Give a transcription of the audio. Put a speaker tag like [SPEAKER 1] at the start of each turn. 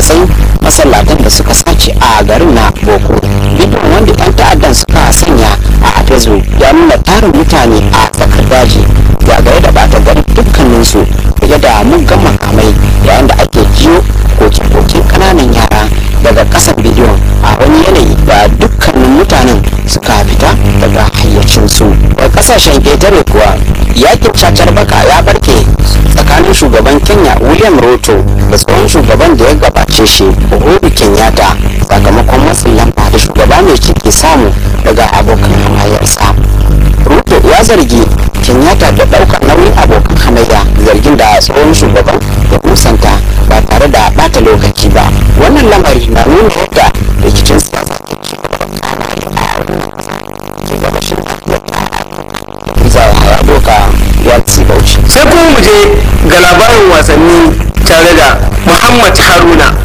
[SPEAKER 1] matsayin masallatan da suka sace a garin na boko bidiyon wanda 'yan ta'addan suka sanya a facebook ya nuna tarin mutane a tsakar daji zagaye da bata gari dukkaninsu fiye da muggan makamai yayin da ake jiyo koke-koken kananan yara daga kasan bidiyon a wani yanayi da dukkanin mutanen suka fita daga hayyacinsu a kasashen ƙetare kuwa yakin cacar baka ya barke tsakanin shugaban kenya william ruto da tsohon shugaban da ya gabace shi uhuru kenyatta sakamakon matsin lamba da shugaba mai ciki samu daga abokan hamayyarsa ruto ya zargi kenyatta da ɗaukar nauyin abokan hamayya zargin da tsohon shugaban ya musanta ba tare da bata lokaci ba wannan lamari na nuna yadda rikicin siyasa ke ci gaba da kana ke gabashin zai haya doka ya ci bauchi
[SPEAKER 2] sai kuma mu je ga labarin wasanni tare da muhammad haruna